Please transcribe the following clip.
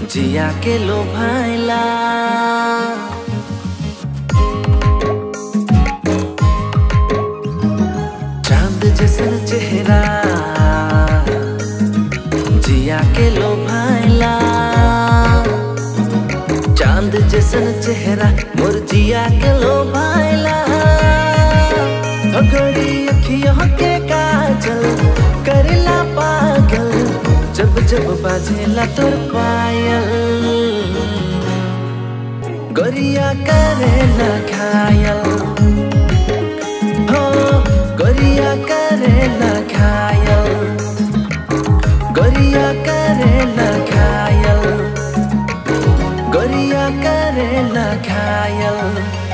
जिया के लो भाईला चांद जैसन चेहरा जिया के लो भाईला चांद जैसन चेहरा मोर जिया के लो भाईला भगोरी अखियों के काजल करेला पागल जब जब बाजेला तोर पायल गोरिया करेला घायल हो गोरिया करेला घायल गोरिया करेला घायल गोरिया करेला घायल